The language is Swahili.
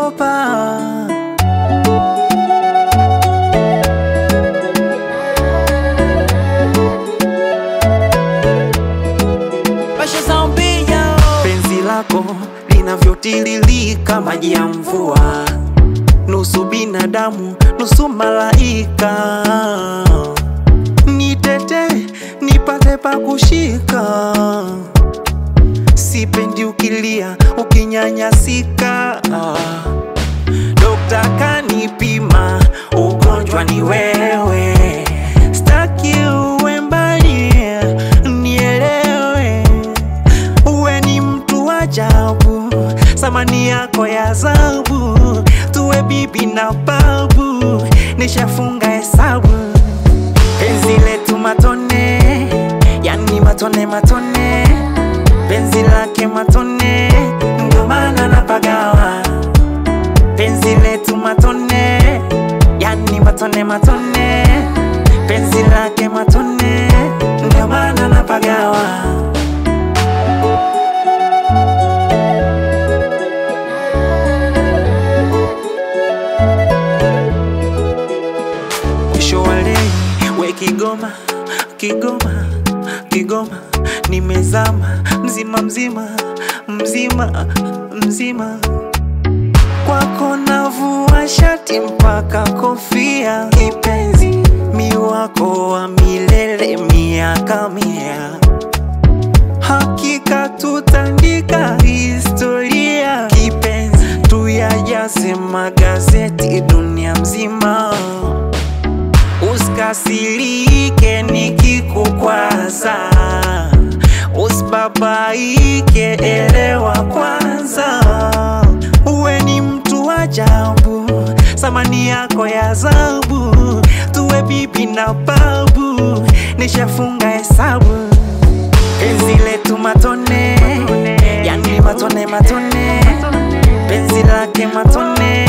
naogopa. Pasha zambia Penzi lako linavyotiririka maji ya mvua, nusu binadamu nusu malaika. Nitete nipate pa kushika, sipendi ukilia ukinyanyasika. Dokta kanipima, ugonjwa ni wewe, staki uwe mbali, nielewe uwe ni mtu wa ajabu, samani yako ya zabu, tuwe bibi na babu, nishafunga hesabu. Penzi letu matone, yani matone matone, penzi lake matone, ndio maana napagawa. Penzi letu matone, yani matone matone, penzi lake matone, ndio maana napagawa. mwisho wa lei we Kigoma, Kigoma, Kigoma, nimezama mzima mzima mzima mzima kwako navua shati mpaka kofia, kipenzi mi wako wa milele miaka mia, hakika tutandika historia, kipenzi tuyajaze magazeti dunia mzima usikasirike nikikukwaza, usibabaike, elewa kwanza, uwe ni mtu wa ajabu, samani yako ya zabu, tuwe bibi na babu, nishafunga hesabu, penzi letu matone, yani matone matone, penzi lake matone